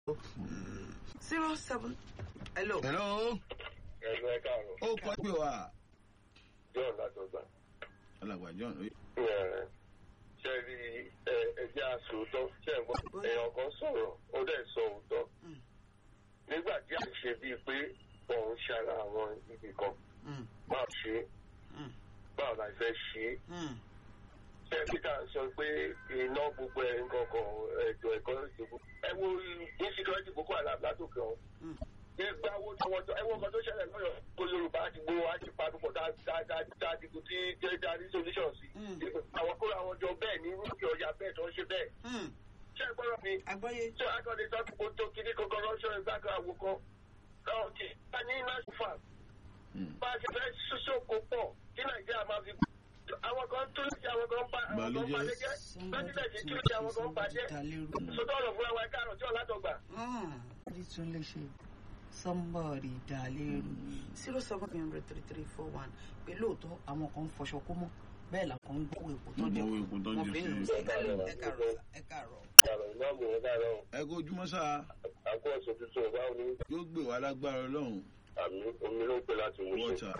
zero seven hello. hello ẹ̀rọ ẹ̀ káàárọ̀ ó kọ́ pé wa john látọ̀gbà. alàgbà john oye. Ẹ̀, ṣe rí ẹ ẹjẹ́ àsòótọ́ ṣe ń gbọ́ èèyàn kan sọ̀rọ̀ ó dẹ̀ sọ òótọ́. Mm. nígbà tí a ṣe bíi pé òun ṣara àwọn ibì kan Mm, máa ṣe é mm, báwo la fẹ́ ṣe é. mm, ṣé peter sọ pé iná gbogbo ẹ̀ nǹkan kan ètò ẹ̀kọ́ ìṣègùn. ẹ wo insecurity boko haram látòkè ọ̀hún. mm. ìgbà wo tọwọ́tọ ẹ wo nǹkan tó ṣẹlẹ̀ lọ́yọ̀ kó yorùbá àti gbowó àti padùpọ̀ dáadáa dìbò tí jẹ́jà ní solution sí. Mm. àwọn kóra àwọn jọ bẹ́ẹ̀ ní rúbì ọ̀yà bẹ́ẹ̀ tó ń ṣe bẹ́ẹ̀. Mm. ṣé ẹ gbọ́dọ̀ mi àgbọ́yé. ṣé akọ́ni sọ pé kó tó kíní kankan lọ́sọ̀ ìgbà kan àwò kan. káwọn kì í ní national farm bá a ṣe fẹ́ ṣoṣoko pọ̀ kí nàìjíríà máa fi àwọn kan tún lè ṣe àwọn kan bá àwọn kan bá lè jẹ́ pẹ́sidẹ̀ntì tún lè ṣe àwọn kan bá jẹ́ sọtọ́ ọ̀rọ̀ fúnra wa káàrọ̀ tí ọ̀lá dọ̀gbà. Somebody tún lè ṣe somebody dà lérú zero seven hundred three three four one pé lóòótọ́ àwọn kan ń fọṣọ kó mọ́ bẹ́ẹ̀ làwọn ń gbówó epo tó jẹ Gbówó epo tó wọn jẹ fi ń lù sí. sí ẹ káàárọ̀ ẹ káàárọ̀. Yàrá ìmáàmù ẹ̀ káàárọ̀ ẹ kó ojúmọ́ sáà àkó ọ̀sẹ̀ tuntun ọ̀bá òní yóò gbé wa lágbára ọlọ́run àmì omi ló ń pè láti mú ṣe. wọ́tà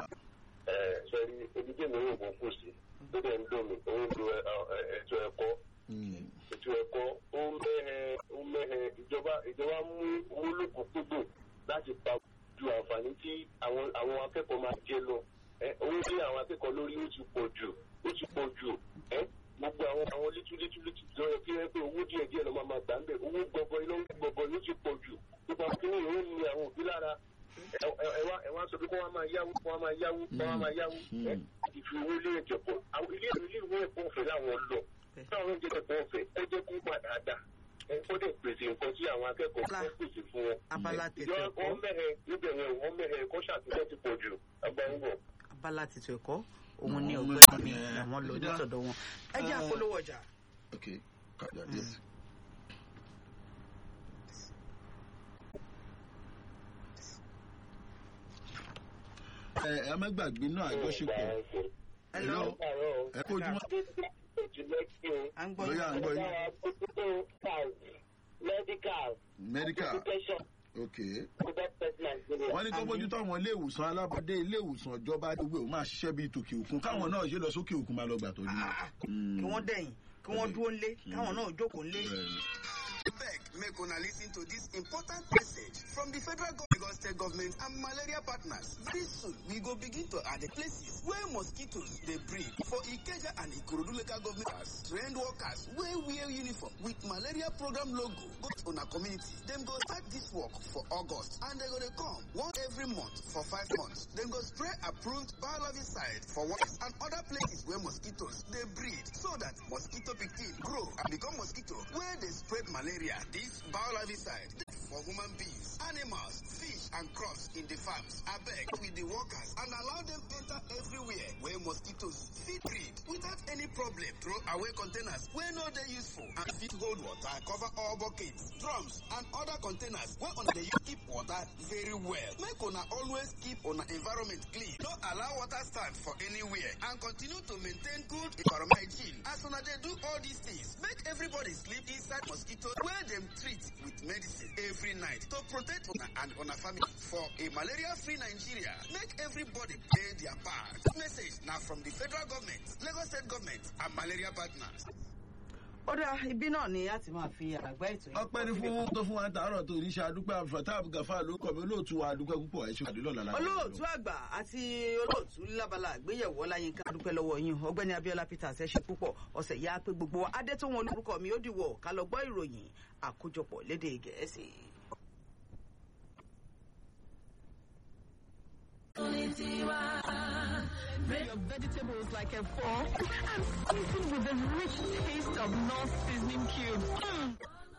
Ẹ sẹ́rí ibi tí èmi rò kó kù sí tó dẹ̀ ń dùn mí òun lo ẹ- ẹ- ètò ẹ̀kọ́ ètò ẹ̀kọ́ ó mẹ́hẹ ó mẹ́hẹ ìjọba ìjọba mú owó lókùnkúndùn láti pa ju àǹfààní tí àwọn àwọn akẹ́kọ̀ọ́ máa jẹ lọ. Ẹ, owó tí àwọn akẹ́kọ̀ọ́ lórí ó ti pọ̀ jù ó ti pọ̀ jù. Ẹ, gbogbo àwọn àwọn létú létú létú lọ yẹ kí ẹ pé owó díẹ̀ díẹ̀ lọ máa máa gbà ń bẹ̀ owó gbọgbọ iná gbọgbọ ló ti pọ̀ jù. Gbogbo àwọn kìnìún yóò ní àwọn òbí lára. Ẹ ẹ- ẹ wá ẹ wá sọ pé kó wá máa yáwó kó wá máa yáwó kó wá máa yáwó. Ẹ ìfi owó ilé ẹ̀jẹ̀ pọ̀ àwọn ilé ilé ìwé ẹ̀kọ́ ọ̀fẹ́ láwọn lọ táwọn oúnjẹ ẹ̀kọ́ ọ̀fẹ́ ẹ jẹ́ kó gbà dáadáa ẹ kó dẹ̀ pèsè nǹkan tí àwọn akẹ́kọ̀ọ́ Abala- fẹ́ pèsè fún wọn. abala ìjọ tètè ẹ̀kọ́ wọn mẹ́hẹ̀ níbẹ̀ yẹn wọ́n mẹ́hẹ̀ kó ṣàtúnṣe ti pọ̀ jù agbáyébọ̀. abala tètè ẹ̀kọ́ òun ní Àwọn ọgbẹ́ mi ọmọ làwọn lọ ẹ̀ nítọ̀dọ̀ wọn ẹ jẹ́ Ah. àpolówó ọjà. ok kájà díẹ̀. ẹ ẹ má gbàgbé náà àjọṣepọ̀ Hello. ẹ kó ojúmọ́ à ń gbọ́ lóyè à ń gbọ́ yín medical medical education ok product test nigeria. wọ́n ní kó bójútó àwọn ilé ìwòsàn alábọ́dé ilé ìwòsàn ìjọba gbogbo ò máa ṣiṣẹ́ bíi tòkè òkun káwọn náà ṣe lọ sókè òkun máa lọ gbà tọ́jú. kí wọ́n dẹ̀yìn kí wọ́n dúró ńlé káwọn náà jókòó ńlé. beg make una lis ten to this important message from the federal government Lagos state government and malaria partners. very soon we go begin to add the places where mosquitoes dey breed for ikeja and ikorodu local government trained workers wey wear uniform with malaria program logo go to una community dem go start this work for august and dem go dey come once every month for five months dem go spray approved biologiside for workers and other places where mosquitoes dey breed so that mosquito pikin grow and become mosquito wey dey spread malaria this biologiside dey for human beings animals fish and crops in the farms abeg with the workers and allow them enter everywhere where mosquitoes fit breed without any problem throw away containers wey no dey useful and fit hold water cover all buckets drums and other containers wey una dey use keep water very well make una always keep una environment clean no allow water stand for anywhere and continue to maintain good environment hygiene as una dey do all these things make everybody sleep inside mosquito wey dem treat with medicine every night to protect una and una family for a malaria-free nigeria make everybody play their part this message na from the federal government lagos state government and malaria partners. ó dá ibi náà ni a ti máa fi àgbá ètò yìí. ọpẹ́ ní fún tó fún wa ń tàárọ̀ tó oníṣẹ́ adúpẹ́ àfọ̀tá àbùgàfà ló kọ̀ mí olóòtú wa adúpẹ́ púpọ̀ ẹ̀ ṣe pàdé lọ́la lágbára olóòtú àgbà àti olóòtú lábala àgbéyẹ̀wò ọláyínká dúpẹ́ lọ́wọ́ yín ọgbẹ́ni abiola peters ẹ ṣe púpọ̀ ọ̀sẹ̀ yá pé gbogbo wa adé tó wọn olórúkọ mi ó dìwọ̀ ká lọ gbọ́ ìròyìn àkójọpọ̀ lédè gẹ̀ẹ́sì. Bread your vegetables like a fork and season with the rich taste of North seasoning cubes. Mm.